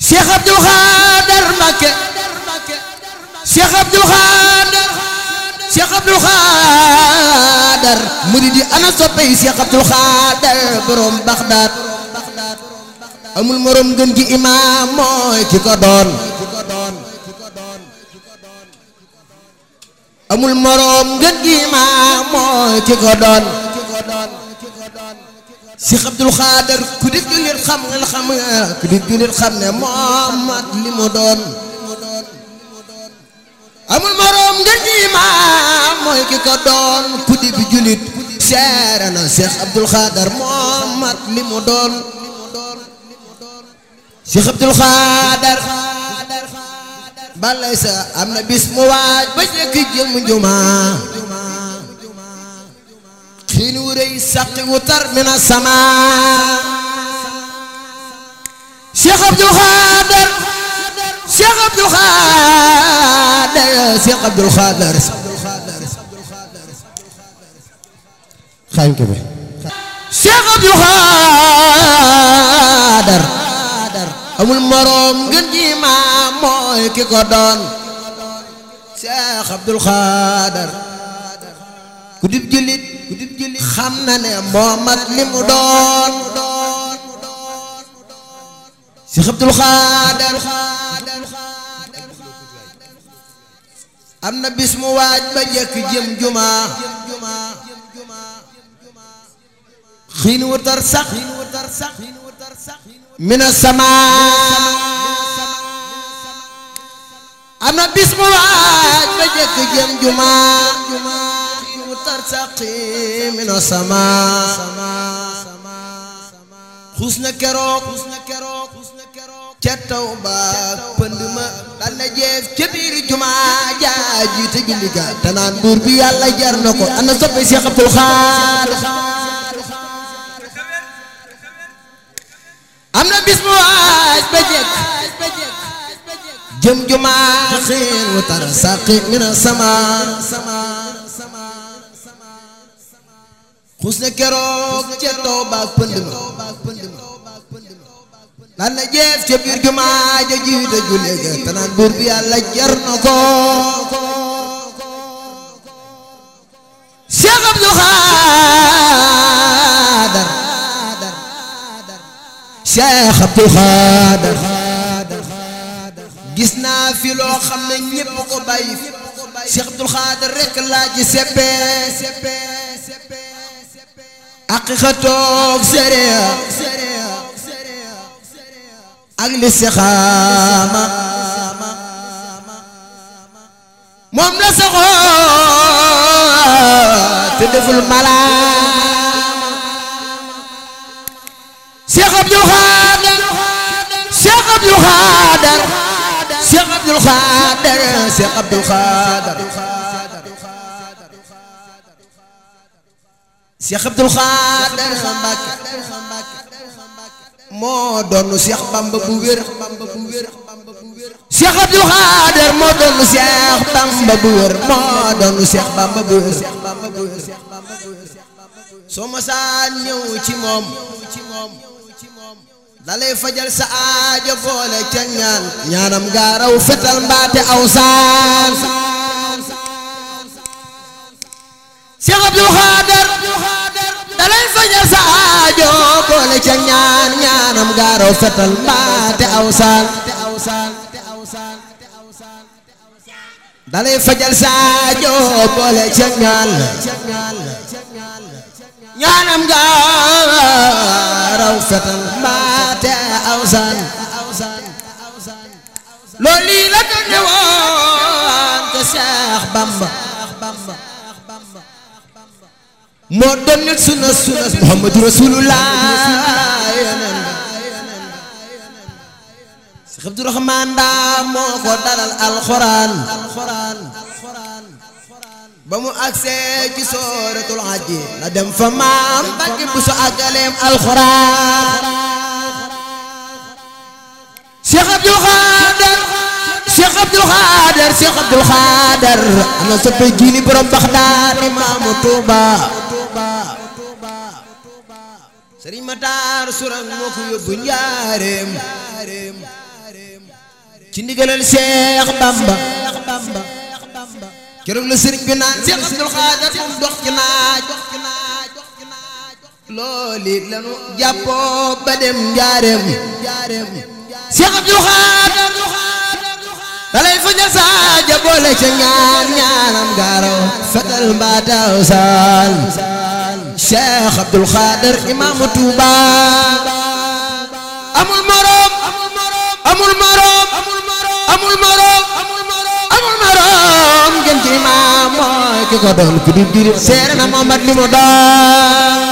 Cheikh Abdou Khader Mbacké Cheikh Abdou Khader Cheikh Abdou Khader muridi ana soppey Cheikh Abdou Khader borom Baxdaad amul morom gën gi imaam mooy ki ko doon amul morom gën gi imaam mooy ki ko doon Cheikh Abdou Khader ku di jullit xam nga xam nga ku di jullit xam ne Muhammad li mu doon amul morom ngeen ji imaam mooy ki ko doon ku di bi jullit seere na Cheikh Abdou Khader Muhammad li mu doon Cheikh Abdou Khader balay sa am na bis mu waaj ba jëkk jëm jumaa xiin wu rëy saqi wu tar mina sama Cheikh Abdou Khader Cheikh Abdou Khader Cheikh Abdou Khader xànk bi Cheikh Abdou Khader amul moroom ngeen ji maam mooy ki ko doon Cheikh Abdou Khader ku dib jullit ku dib jullit xam na ne moo mat li mu doon Cheikh Abdou Khader am na bis mu waaj ba jëkk jëm juma xiin wu tar sax mina sama am na bis mu waaj ba jëkk jëm juma xiin wu tar sax mina sama xuus na keroog ca taw ba pënd ma dal na jeef ca biir juma jaa jiite julli ga te naan buur bi yàlla jar na ko ana soppe Cheikh Abdou Khader am na bis mu waaj ba jekk jëm juma xiin wu tar saqi mina sama xuus na keroog ca taw ba pënd ma lan la jeef ca biir jumaa ja jiite julle ga te naan buur bi yàlla jar na ko Cheikh Abdou Khader Cheikh Abdou Khader gis naa fi loo xam ne ñépp ko bàyyi Cheikh Abdou Khader rek laa ci seppe aqiqatoog séréa ak li sixaama moom la saxoo te deful malaama Cheikh Abdou Khader Cheikh Abdou Khader Cheikh Abdou Khader Cheikh Abdou Khader Cheikh Abdou Khader Mbacké moo doon Cheikh Bamba bu wér Cheikh Abdou Khader moo doon Cheikh Bamba bu wér moo doon Cheikh Bamba bu wér soo ma saa ñëw ci moom dalay fajal sa aajo boole ca ñaan ñaanam gaaraw fetal mbaate aw saan Cheikh Abdou Khader dalay fajal sa aajo boole ca ñaan ñaanam gaaraw fetal mbaate aw saan dalay fajal sa aajo boole ca ñaan ñaanam gaaraw fetal mbaate aw saan loolu lii la doon ne woon ko Cheikh Bamba moo doon nit sunna sunna Muhammadu Rasulullah yeneen Cheikh Abdourahmane daa moo ko dalal alxuraan ba mu agsee ci sooratul hajji la dem fa maam Mbàkke bu so àggaleem alxuraan Cheikh Abdou Khader Cheikh Abdou Khader Cheikh Abdou Khader ana soppe jiini borom Baxdaad imaamu Tuuba Sëriñ Matar Surang moo ko yóbbu njaareem ci ndigalal Cheikh Bamba keroog la sëriñ bi naan Cheikh Abdul Xaadir moom dox ci naaj looli lanu jàppoo ba dem njaareem Cheikh Abdul Xaadir dalay fu ña saaja boole ca ñaan ñaanam gaaraw fetal mbaataw saan Cheikh Abdul Xaadir imaamu Tuuba amul morom amul morom amul morom amul morom ngeen ci imaam mooy ki ko doon ku di diri seere na Muhammad li mu doon